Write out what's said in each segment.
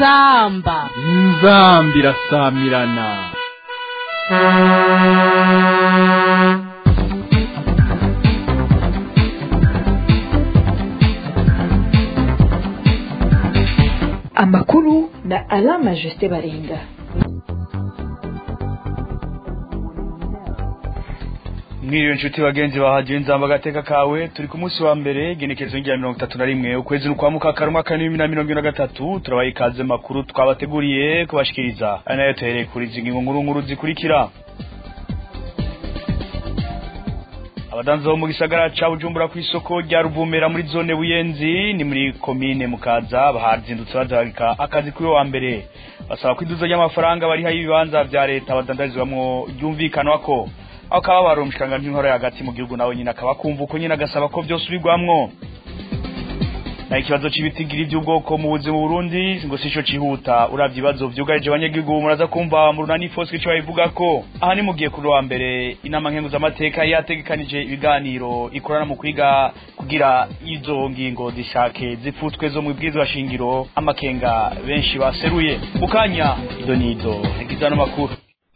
inzamba inzambi irasamirana amakuru na alama jusite baringa mwiriwe nshuti bagenzi bahagiye nzamba agateka kawe turi ku munsi wa mbere igenekerezo rya mirongo itatu na rimwe ukwezi ni ukwa mukakara umwaka w'ibihumbi na mirongo ine na gatatu turabaha ikaze makuru twabateguriye kubashikiriza ari nayo tuhereye kuri izi ngingo nkuru nkuru zikurikira abadanza bo mu gisagara ca bujumbura ku isoko rya ruvumera muri zone buyenzi ni muri komine mukaza bahazindutse bazaharika akazi kuri wa mbere basaba ko iduza ry'amafaranga bariha y'ibibanza vya leta badandarizwamwo ryumvikanwa ko aho kaba barumshikanga nk'inkoro hagati mu gihugu nawe nyine akaba kumva uko nyine agasaba ko byose ubigwamwo na ikibazo cy'ibitigiri by'ubwoko mu buzima Burundi ngo sico cihuta uravye ibibazo vyugarije abanyagihugu muraza kumva mu runani fosque ico babivuga ko aha ni mugiye kuri wa mbere inama nkenguza amateka yategekanije ibiganiro ikorana mu kwiga kugira izo ngingo zishake zifutwe zo mu bwirizwa shingiro amakenga benshi baseruye mukanya ido nido igizano makuru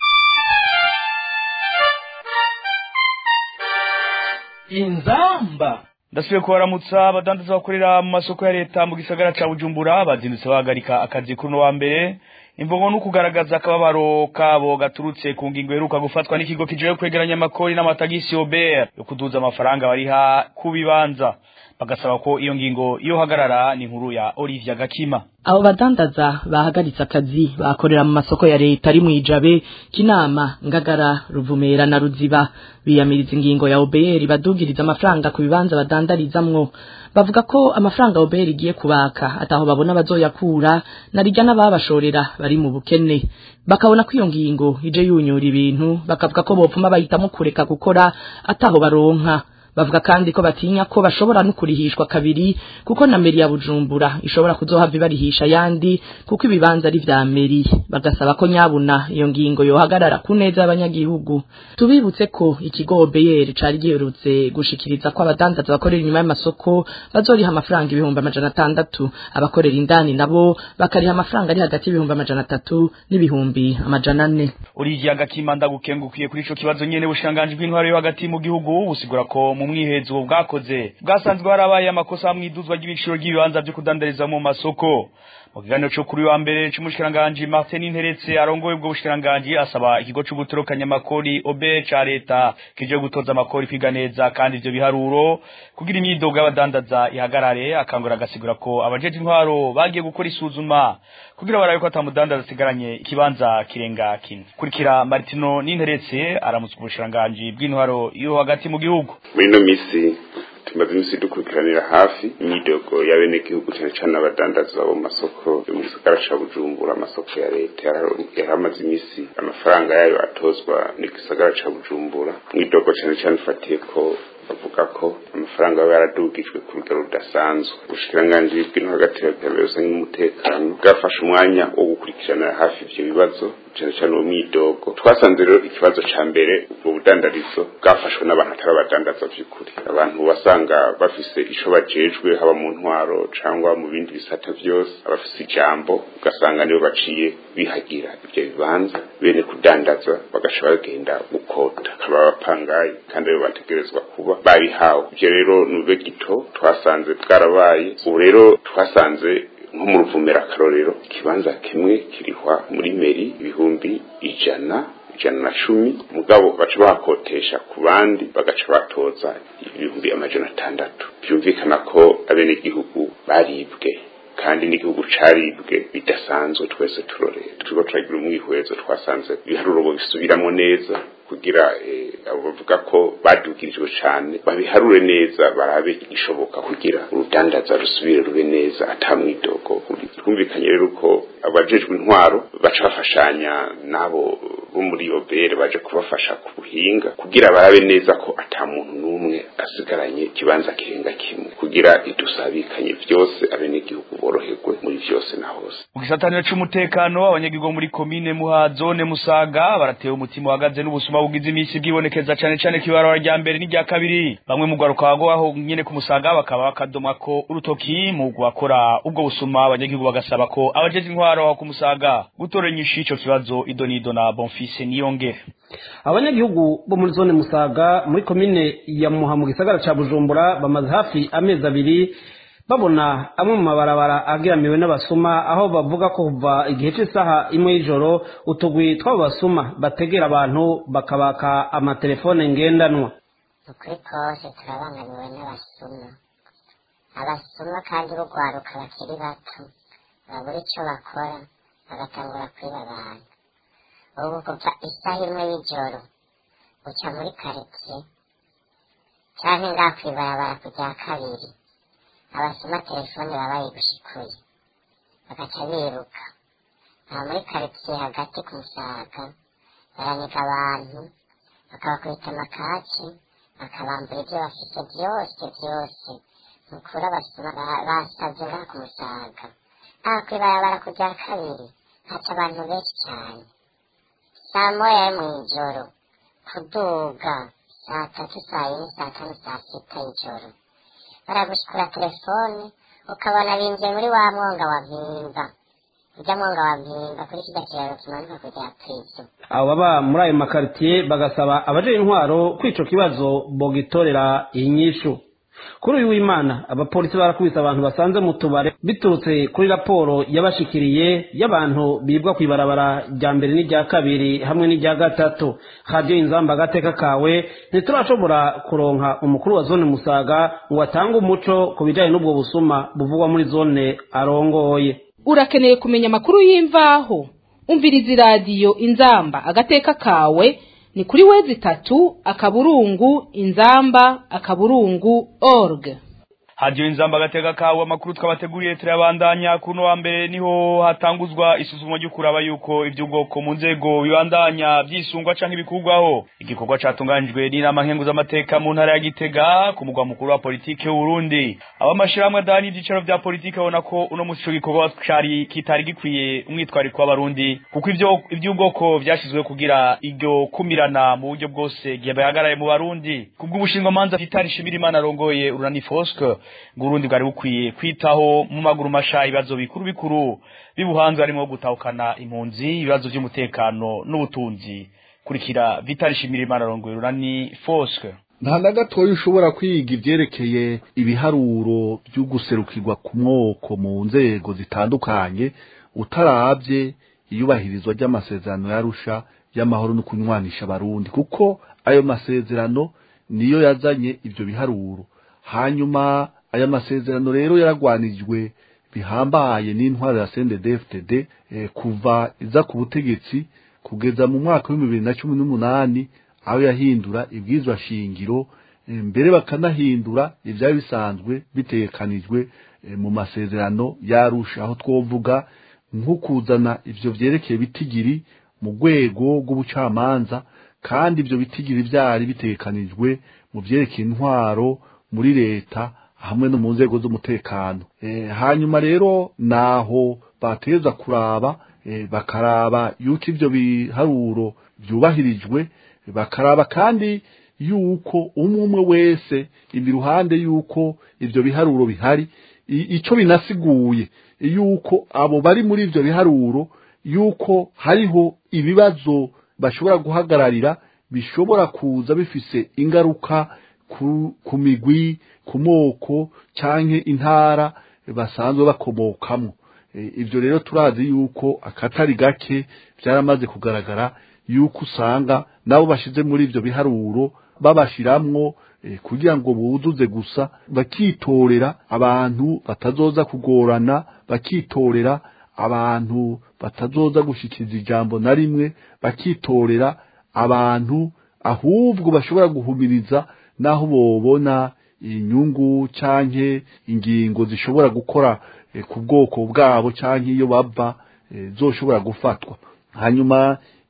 inzamba ndasubiye kubaramutsa abadandaza bakorera mu masoko ya leta mu gisagara ca bujumbura bazindutse bahagarika akazi kuri uno wa mbere imvugo no kugaragaza akababaro kabo gaturutse ku ngingo iheruka gufatwa n'ikigo kijeje kwegeranya amakori n'amatagisi obert yo kuduza amafaranga bariha ku bibanza bagasaba ko iyo ngingo iyo hagarara ni inkuru ya Olivia Gakima abo badandaza bahagaritse akazi bakorera mu masoko ya leta ari mwijabe kinama ngagara ruvumera na ruziba biyamiriza ingingo ya OBR badugiriza amafaranga ku bibanza badandarizamwo bavuga ko amafaranga OBR igiye kubaka ataho babona bazoyakura narijya n'ababashorera bari mu bukene bakabona ko iyo ngingo ije yunyura ibintu bakavuga ko bopfuma bahitamo kureka gukora ataho baronka bavuga kandi ko batinya ko bashobora no kurihishwa kabiri kuko na meri ya Bujumbura ishobora kuzohava ibarihisha yandi kuko ibibanza ari vya meri bagasaba ko nyabuna iyo ngingo yohagarara ku neza y'abanyagihugu tubibutse ko ikigo OBR cari giherutse gushikiriza ko abadandaza bakorera inyuma y'amasoko bazoriha amafaranga ibihumbi amajana atandatu abakorera indani nabo bakariha amafaranga ari hagati y'ibihumbi amajana atatu n'ibihumbi amajana ane Olivia Gakima ndagukengukiye kuri ico kibazo nyene bushanganje bw'intwaro yo hagati mu gihugu busigura ko mu mwihezo bwakoze bwasanzwe harabaye amakosa mwiduzwa ry'ibiciro ry'ibibanza byo kudandariza mu masoko mu kiganiro cyo kuri wa mbere c'umushikiranganje Martin Interetse arongoye ubwo bushikiranganje asaba ikigo c'ugutorokanya amakori obe ca leta kije gutoza amakori kwiga neza kandi ivyo biharuro kugira imyidogo y'abadandaza ihagarare akangura agasigura ko abajeje intwaro bagiye gukora isuzuma kugira barabe ko atamudandaza asigaranye ikibanza kirenga kine kurikira Martino Ninteretse aramutse ubushikiranganje bw'intwaro yo hagati mu gihugu muri ino misi tumaze imisi dukurikiranira hafi imyidogo y'abenegihugu cyane cyane abadandaza bo mu masoko yo mu gisagara ca bujumbura amasoko ya leta yari amaze imisi amafaranga yayo atozwa n'igisagara ca bujumbura mwidogo cyane cyane ufatiye ko bavuga ko amafaranga aba yaradugijwe ku rugero rudasanzwe ubushikiranganji bw'ino hagati y'abikorera n'umutekano bwafashe umwanya wo gukurikiranira hafi ivyo bibazo cyane cyane uwo mwidogo twasanze rero ikibazo ca mbere ubwo budandarizo bwafashwe n'abantu atari abadandaza vy'ukuri abantu wasanga bafise ico bajejwe haba mu ntwaro cyangwa mu bindi bisata vyose abafise ijambo ugasanga nibo baciye bihagira ivyo bibanza bene kudandaza bagaca bagenda gukota akaba abapangayi kandi aribo bategerezwa kuba babihawe ivyo rero nube gito twasanze bwarabaye ubu rero twasanze nko mu ruvumera akarorero ikibanza kimwe kirihwa muri meri ibihumbi ijana ijana na cumi mugabo baca bakotesha ku bandi bagaca batoza ibihumbi amajana atandatu byumvikana ko abenegihugu baribwe kandi n'igihugu caribwe bidasanzwe twese turorera turiko turagira umwihwezo twasanze ibiharuro bisubiramo neza kugira abo bavuga ko badugirijwe cane babiharure neza barabe igishoboka kugira urudandaza rusubire rube neza atamwidogo twumvikanye rero ko abajejwe intwaro baca bafashanya n'abo bo muri obere baje kubafasha ku buhinga kugira barabe neza ko ata muntu n'umwe asigaranye ikibanza kirenga kimwe kugira idusabikanye vyose abenegihugu boroherwe muri vyose na hose mu gisataniro c'umutekano abanyagihugu muri komine muha zone musaga baratewe umutima uhagaze n'ubusuma bugize imisi bwibonekeza cane cane kibarora rya mbere n'irya kabiri bamwe mu garuka aho nyene ku musaga bakaba bakadomwa ko urutoki mu gukora ubwo busuma abanyagihugu bagasaba ko abajeje intwaro aho ku musaga gutora inyishu ico kibazo idonido na bonfise niyongere abanyagihugu bo muri zone musaga muri komine ya muha mu gisagara ca bujumbura bamaze hafi amezi abiri babona amwe mu mabarabara ageramiwe n'abasuma aho bavuga ko kuva igihe cy'isaha imwe y'ijoro utugwi tw'abo basuma bategera abantu bakabaka amatelefone ngendanwa ukuri kose turabangamiwe n'abasuma abasuma kandi bugwaruka bakiri bato babura ico bakora bagatangura kwiba abantu ubu kuva isaha imwe y'ijoro uca muri karitsiye canke ngaha kw'ibarabara ku rya kabiri abasoma telefone baba bayigushikuye bagaca biruka aha muri karitsiye hagati ku musaga baraniga abantu bakabakubita amakaci bakabambura ibyo bafite byose byose nukuri abasoma basavye ngaha ku musaga aha kw'ibarabara ku rya kabiri haca abantu benshi cyane saa moya yo mw'ijoro kuduga saa tatu saa yine saa tanu saa sita y'ijoro baragushikura telefone ukabona binjiye muri wa mwonga wa mpimba urya mwonga wa mpimba kuri kirya kiraro kimanuka kujya prizo abo baba muri ayo makaritiye bagasaba abajejwe intwaro ko ico kibazo bogitorera inyishu kuri uyu w'imana abapolisi barakubise abantu basanze mu tubare biturutse kuri raporo yabashikiriye y'abantu bibwa ku ibarabara rya mbere n'irya kabiri hamwe n'irya gatatu radiyo inzamba agateka kawe ntiturashobora kuronka umukuru wa zone musaga ngo atange umuco ku bijyanye n'ubwo busuma buvugwa muri zone arongoye urakeneye kumenya amakuru y'imvaho umviriza iradiyo inzamba agateka kawe ni kuri wezi itatu akaburungu inzamba akaburungu org hadiyo inzamba agateka kawe amakuru twabateguriye turayabandanya kuno wa mbere niho hatanguzwa isuzumwa ryo kuraba yuko iby'ubwoko mu nzego bibandanya byisungwa canke bikurwaho igikorwa catunganijwe n'inama nkenguzamateka mu ntara ya gitega ku mugwa mukuru wa politike w'uburundi abamashirahamwe adahana ivyicaro vya politike babona ko uno musi ico gikorwa cari kitari gikwiye umwitwariko w'abarundi kuko ivyo ivy'ubwoko vyashizwe kugira iryo kumirana mu buryo bwose gihe bahagaraye mu barundi kubw'ubushingwamanza vitali shimirimana arongoye urunani foske ngurundi bwari bukwiye kwitaho mu maguru masha ibibazo bikuru bikuru bibuhanze harimo gutahukana impunzi ibibazo by'umutekano n'ubutunzi kurikira Vital Shimirimana arongoye urunani Foske nta na gatoya ushobora kwiga ivyerekeye ibiharuro byo guserukirwa ku mwoko mu nzego zitandukanye utaravye iyubahirizwa ry'amasezerano yarusha y'amahoro no kunywanisha abarundi kuko ayo masezerano niyo yazanye ivyo biharuro hanyuma aya masezerano rero yaragwanijwe bihambaye n'intwaro ya CNDD-FDD eh, kuva iza ku butegetsi kugeza mu mwaka wa bibiri na cumi n'umunani aho yahindura ibwizwa shingiro eh, mbere bakanahindura ivyari bisanzwe bitegekanijwe eh, mu masezerano yarusha aho twovuga nko kuzana ivyo vyerekeye bitigiri mu rwego rw'ubucamanza kandi ivyo bitigiri vyari bitegekanijwe mu vyerekeye intwaro muri leta hamwe no mu nzego z'umutekano e, hanyuma rero naho bateza kuraba e, bakaraba yuko ivyo biharuro vyubahirijwe bakaraba kandi yuko umwe umwe wese imiruhande yuko ivyo biharuro bihari ico binasiguye yuko abo bari muri ivyo biharuro yuko hariho ibibazo bashobora guhagararira bishobora kuza bifise ingaruka ku, ku migwi ku moko canke intara basanzwe bakomokamo e, ivyo rero turazi yuko akatari gake vyaramaze kugaragara yuko usanga nabo bashize muri ivyo biharuro babashiramwo e, kugira ngo buzuze gusa bakitorera abantu batazoza kugorana bakitorera abantu batazoza gushikiza ijambo na rimwe bakitorera abantu ahubwo bashobora guhumiriza naho bobona inyungu canke ingingo zishobora gukora ku bwoko bwabo canke iyo bava zoshobora gufatwa hanyuma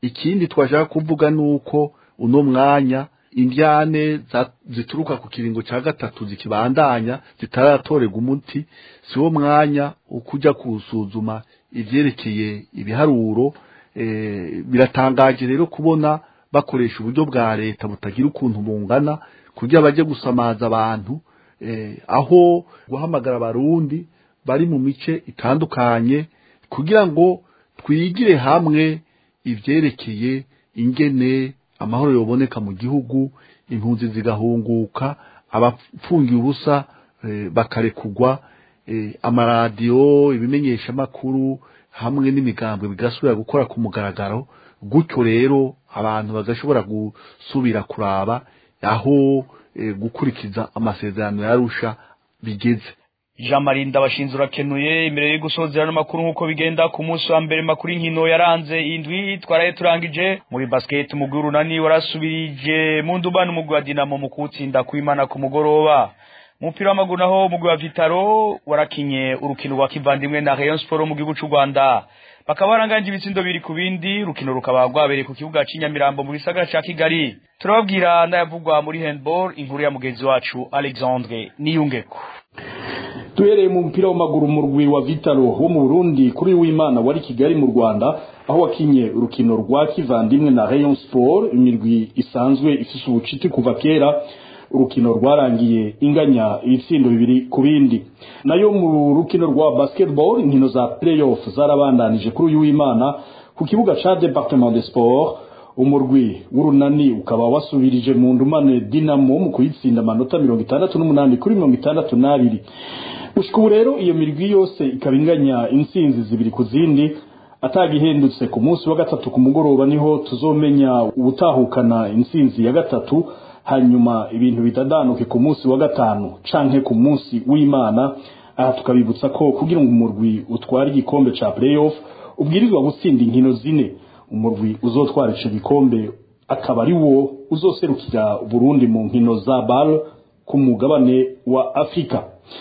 ikindi twashaka kuvuga nuko uno mwanya indyane zituruka ku kiringo cya gatatu zikibandanya zitaratorerwa umuti si wo mwanya ukujya kuwusuzuma ibyerekeye ibiharuro biratangaje rero kubona bakoresha uburyo bwa leta butagira ukuntu bungana kugira bajye gusamaza abantu aho guhamagara abarundi bari mu mice itandukanye kugira ngo twigire hamwe ibyerekeye ingene amahoro yoboneka mu gihugu impunzi zigahunguka abapfungiye ubusa bakarekugwa amaradiyo ibimenyeshamakuru hamwe n'imigambwe bigasubira gukora ku mugaragaro gutyo rero abantu bagashobora gusubira kuraba aho gukurikiza amasezerano yarusha bigeze jean marie ndabashinze urakenuye imbere yo gusozera n'amakuru nk'uko bigenda ku munsi wa mbere makuru inkino yaranze indwi twaraye turangije muri basket umugwi urunani warasubirije mu ndubani umugwi wa dinamo mu kuwutsinda kwimana ku mugoroba umupira w'amaguru naho umugwi wa vitaro warakinye urukino rwa kivandimwe na rayon sport mu gihugu cy'u rwanda bakaba baranganje ibitsindo biri ku bindi urukino rukaba rwabereye ku kibuga cy'inyamirambo mu gisagara ca kigali turababwira n'ayavugwa muri handball inkuru ya mugenzi wacu alexandre niyungeko duhereye mu mupira w'amaguru mu rwi wa vitaro wo mu burundi kuri w'imana wari kigali mu rwanda aho wakinye urukino rwa kivandimwe na rayon sport imirwi isanzwe ifise ubucuti kuva kera urukino rwarangiye inganya ibitsindo bibiri ku bindi nayo mu rukino rwa basketball inkino za playoff zarabandanije kuri uyu w'imana ku kibuga ca departement de sport umurwi w'urunani ukaba wasubirije mu ndumane dinamo mu kuyitsinda amanota mirongo itandatu n'umunani kuri mirongo itandatu n'abiri gushika ubu rero iyo mirwi yose ikaba inganya intsinzi zibiri ku zindi atagihindutse ku munsi wa gatatu ku mugoroba niho tuzomenya ubutahukana intsinzi ya gatatu hanyuma ibintu bitadanuke ku munsi wa gatanu canke ku munsi w'imana aha tukabibutsa ko kugira ngo umurwi utware igikombe ca playoff ubwirizwa gutsinda inkino zine umurwi uzotwara ico gikombe akaba ari wo uzoserukira Burundi mu nkino za BAL ku mugabane wa Afrika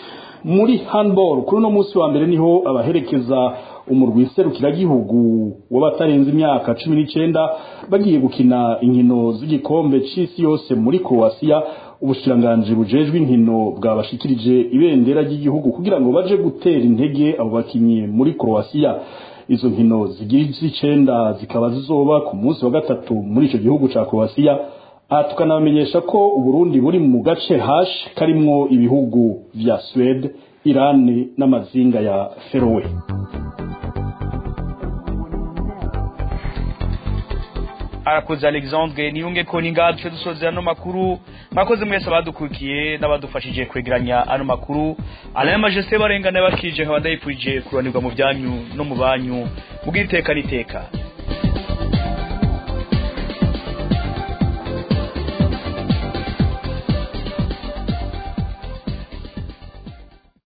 muri handball kuri uno munsi wa mbere niho abaherekeza umurwi serukiragihugu w'abatarenze imyaka cumi n'icenda bagiye gukina inkino z'igikombe c'isi yose muri Croatia ubushikiranganji bujejwe inkino bwabashikirije ibendera ry'igihugu kugira ngo baje gutera intege abo bakinyi muri Croatia izo nkino zigira iz'icenda zikaba zizoba ku munsi wa gatatu muri ico gihugu ca Croatia aha tukanamenyesha ko uburundi buri mu gace hash karimwo ibihugu vya Swede Iran n'amazinga ya Feroe arakoze alexandre niyunge ko ninga duce dusozera ano makuru mwakoze mwese abadukurikiye n'abadufashije kwegeranya ano makuru alain majesté barengana bakije nkaba ndayipfurije kuranirwa mu byanyu no mu banyu mubw'iteka n'iteka